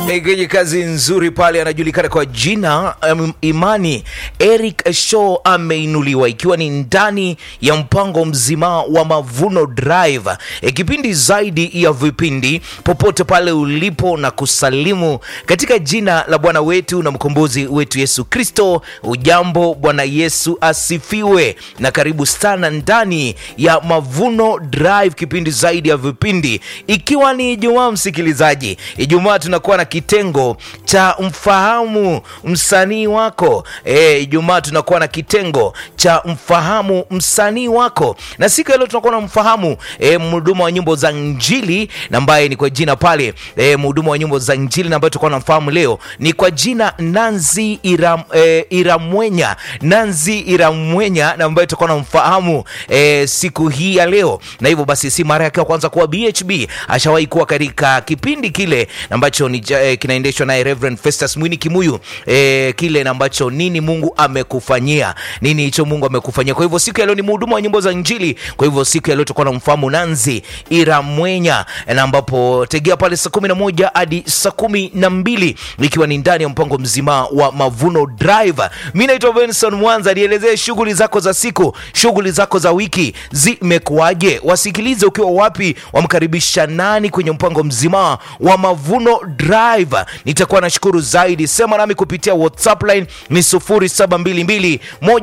amegenye kazi nzuri pale, anajulikana kwa jina um, Imani Eric Shaw ameinuliwa, ikiwa ni ndani ya mpango mzima wa Mavuno Drive, e, kipindi zaidi ya vipindi, popote pale ulipo na kusalimu katika jina la Bwana wetu na mkombozi wetu Yesu Kristo. Ujambo, Bwana Yesu asifiwe, na karibu sana ndani ya Mavuno Drive, kipindi zaidi ya vipindi, ikiwa ni Ijumaa msikilizaji. Ijumaa tunakuwa na kitengo cha mfahamu msanii wako. E, Ijumaa tunakuwa na kitengo cha mfahamu msanii wako, na siku ya leo tunakuwa na mfahamu e, mhudumu wa nyimbo za Injili na ambaye ni kwa jina pale e, mhudumu wa nyimbo za Injili na ambaye tutakuwa namfahamu leo ni kwa jina Nanzi Iram, e, Iramwenya Nanzi Iramwenya na ambaye tutakuwa namfahamu e, siku hii ya leo, na hivyo basi si mara yake ya kwanza kuwa BHB, ashawahi kuwa katika kipindi kile ambacho ni eh, kinaendeshwa naye Reverend Festus Mwini Kimuyu eh, kile na ambacho nini Mungu amekufanyia, nini hicho Mungu amekufanyia. Kwa hivyo siku ya leo ni mhudumu wa nyimbo za Injili. Kwa hivyo siku ya leo tutakuwa na mfahamu Nanzi Iramwenya, na ambapo tegea pale saa kumi na moja hadi saa kumi na mbili ikiwa ni ndani ya mpango mzima wa Mavuno Drive. Mi naitwa Benson Mwanza, nielezee shughuli zako za siku, shughuli zako za wiki zimekuwaje? Wasikilize ukiwa wapi, wamkaribisha nani kwenye mpango mzima wa Mavuno Drive. Nitakuwa nashukuru zaidi. Sema nami kupitia WhatsApp line ni 0722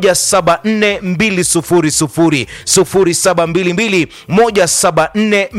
174 200 0722 174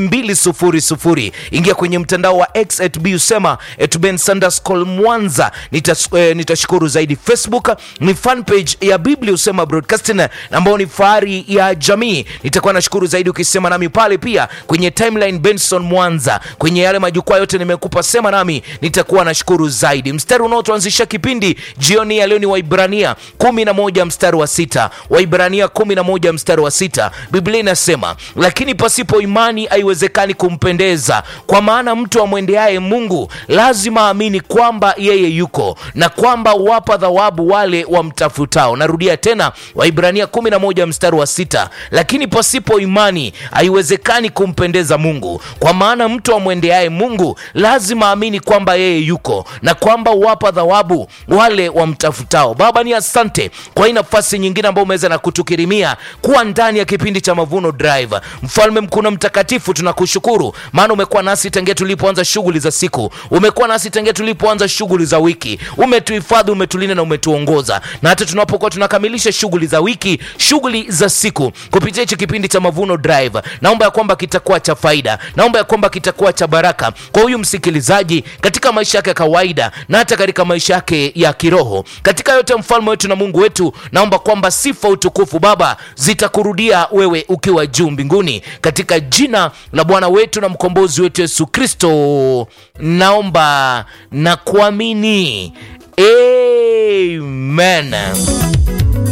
200. Ingia kwenye mtandao wa X at B usema at Ben Sanders Call Mwanza. Nitas, eh, nitashukuru zaidi. Facebook ni fan page ya Biblia usema broadcasting ambao ni fahari ya jamii. Nitakuwa nashukuru zaidi ukisema nami pale, pia kwenye timeline Benson Mwanza, kwenye yale majukwaa yote nimekupa sema nami, nitakuwa nashukuru zaidi. Mstari unaotuanzisha kipindi jioni ya leo ni Waibrania 11 mstari wa sita. Waibrania 11 mstari wa sita, Biblia inasema lakini pasipo imani haiwezekani kumpendeza, kwa maana mtu amwendeaye Mungu lazima aamini kwamba yeye yuko na kwamba wapa thawabu wale wamtafutao. Narudia tena, Waibrania 11 mstari wa sita, lakini pasipo imani haiwezekani kumpendeza Mungu, kwa maana mtu amwendeaye Mungu lazima aamini kwamba yeye yuko na kwamba wapa thawabu wale wamtafutao. Baba, ni asante kwa hii nafasi nyingine ambayo umeweza na kutukirimia kuwa ndani ya kipindi cha Mavuno Drive. Mfalme mkuu na mtakatifu, tunakushukuru maana umekuwa nasi tangia tulipoanza shughuli za siku, umekuwa nasi tangia tulipoanza shughuli za wiki, umetuhifadhi, umetulinda na umetuongoza, na hata tunapokuwa tunakamilisha shughuli za wiki, shughuli za siku kupitia hichi kipindi cha Mavuno Drive, naomba ya kwamba kitakuwa cha faida, naomba ya kwamba kitakuwa cha baraka kwa huyu msikilizaji katika maisha yake ya kawaida na hata katika maisha yake ya kiroho. Katika yote, mfalme wetu na Mungu wetu, naomba kwamba sifa, utukufu Baba zitakurudia wewe ukiwa juu mbinguni, katika jina la Bwana wetu na mkombozi wetu Yesu Kristo naomba na kuamini, amen.